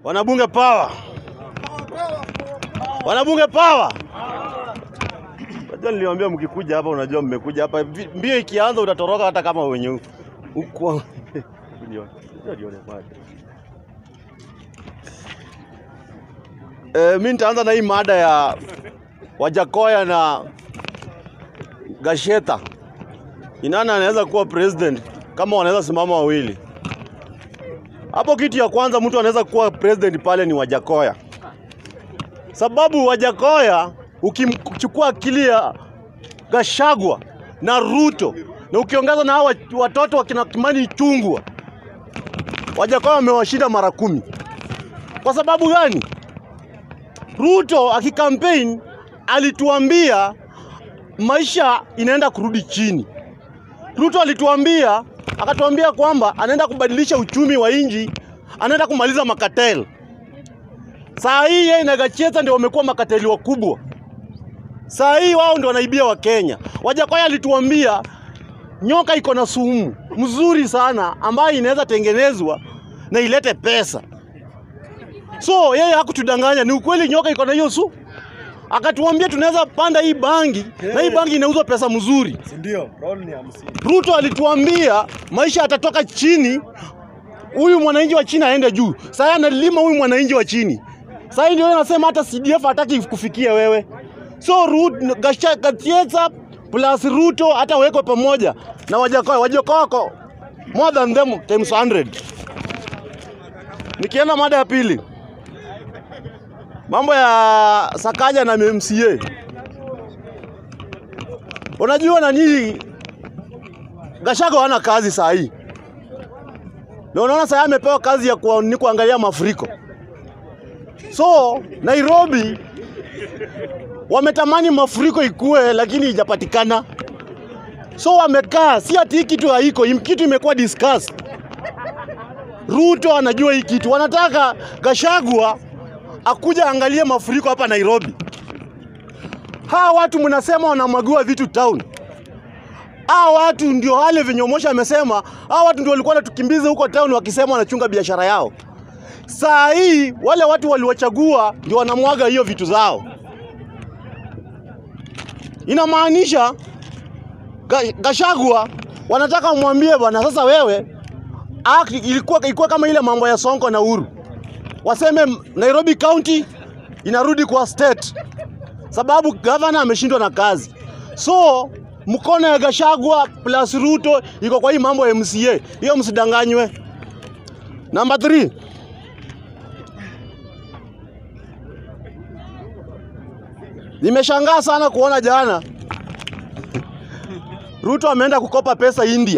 Wanabunge power, wanabunge power. Unajua niliwaambia mkikuja hapa, unajua mmekuja hapa, vi- mbio ikianza utatoroka hata kama wenye uko Eh, mi nitaanza na hii mada ya Wajakoya na Gasheta. Ni nani anaweza kuwa president kama wanaweza simama wawili? Hapo kitu ya kwanza mtu anaweza kuwa president pale ni Wajakoya, sababu Wajakoya ukimchukua akili ya Gashagwa na Ruto na ukiongeza na hawa watoto wakina Kimani Ichung'wah, Wajakoya wamewashinda mara kumi. Kwa sababu gani? Ruto akikampaign alituambia maisha inaenda kurudi chini. Ruto alituambia akatuambia kwamba anaenda kubadilisha uchumi wa nchi, anaenda kumaliza makatel. Saa hii yeye na Gacheta ndio wamekuwa makateli wakubwa. Saa hii wao ndio wanaibia Wakenya. Wajakoya alituambia nyoka iko na sumu mzuri sana ambayo inaweza tengenezwa na ilete pesa. So yeye hakutudanganya, ni ukweli nyoka iko na hiyo su. Akatuambia tunaweza panda hii bangi na hii bangi inauzwa pesa mzuri. Si ndio? Roll ni hamsini. Ruto alituambia maisha yatatoka chini, huyu mwananchi wa chini aende juu. Sasa analima huyu mwananchi wa chini. Sasa ndio anasema hata CDF hataki kufikia wewe. So Ruto, Gacheta plus Ruto hata wekwe pamoja na Wajakoya. Wajakoya wako more than them times 100. Nikienda mada ya pili, mambo ya Sakaja na MCA. Unajua nani Gachagua hana kazi saa hii. Na unaona saa hii amepewa kazi ya kuwa, ni kuangalia mafuriko. So Nairobi wametamani mafuriko ikue, lakini ijapatikana. So wamekaa, si ati hii kitu haiko, hii kitu imekuwa discussed. Ruto anajua hii kitu, wanataka Gachagua akuja angalie mafuriko hapa Nairobi. Hawa watu mnasema wanamwagiwa vitu town. Hawa watu ndio wale venye Omosha amesema, hawa watu ndio walikuwa wanatukimbiza huko town wakisema wanachunga biashara yao. Saa hii wale watu waliwachagua ndio wanamwaga hiyo vitu zao. Inamaanisha Ga- Gachagua wanataka mwambie bwana, sasa wewe act ilikuwa, ilikuwa kama ile mambo ya Sonko na Uhuru, waseme Nairobi County inarudi kwa state sababu gavana ameshindwa na kazi. So mkono ya Gachagua plus Ruto iko kwa hii mambo ya MCA, hiyo msidanganywe. Number 3 Nimeshangaa sana kuona jana Ruto ameenda kukopa pesa India.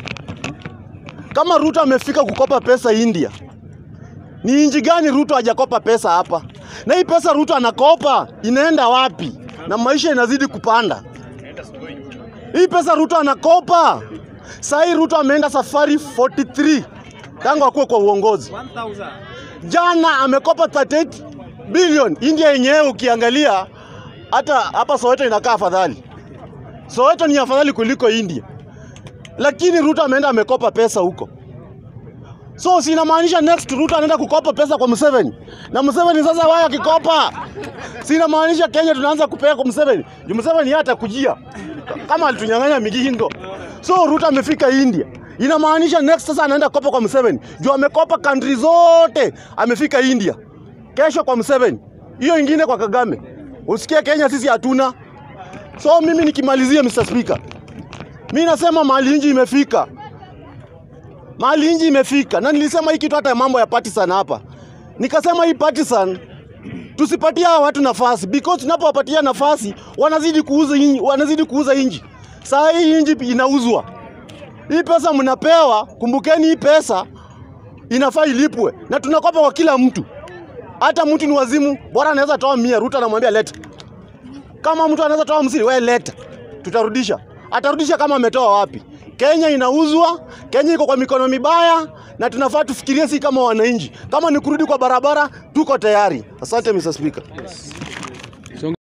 Kama Ruto amefika kukopa pesa India, ni inji gani Ruto hajakopa pesa hapa? Na hii pesa Ruto anakopa inaenda wapi? Na maisha inazidi kupanda. Hii pesa Ruto anakopa saa hii Ruto ameenda safari 43 tangu akuwe kwa uongozi. Jana amekopa 38 bilioni. India yenyewe ukiangalia hata hapa Soweto inakaa afadhali. Soweto ni afadhali kuliko India, lakini Ruto ameenda amekopa pesa huko. So si inamaanisha next Ruto anaenda kukopa pesa kwa Museveni, na Museveni sasa wao akikopa, si inamaanisha Kenya tunaanza kupea kwa Museveni. Juu Museveni yeye atakujia kama alitunyang'anya migingo. So Ruto amefika India, inamaanisha next sasa anaenda kukopa kwa Museveni. Juu amekopa country zote, amefika India. Kesho kwa Museveni, hiyo ingine kwa Kagame. Usikie Kenya sisi hatuna. So mimi nikimalizia, Mr. Speaker, mi nasema mahali inji imefika, mahali inji imefika, na nilisema hii kitu hata mambo ya partisan hapa, nikasema hii partisan tusipatie hawa watu nafasi because tunapowapatia nafasi wanazidi kuuza inji, wanazidi kuuza inji. Saa hii inji inauzwa, hii pesa mnapewa, kumbukeni hii pesa inafaa ilipwe, na tunakopa kwa kila mtu. Hata mtu ni wazimu, bora anaweza toa mia, Ruto anamwambia leta. Kama mtu anaweza toa hamsini, wewe leta, tutarudisha. Atarudisha kama ametoa wapi? Kenya inauzwa, Kenya iko kwa mikono mibaya, na tunafaa tufikirie si kama wananchi. Kama ni kurudi kwa barabara, tuko tayari. Asante Mr. Speaker.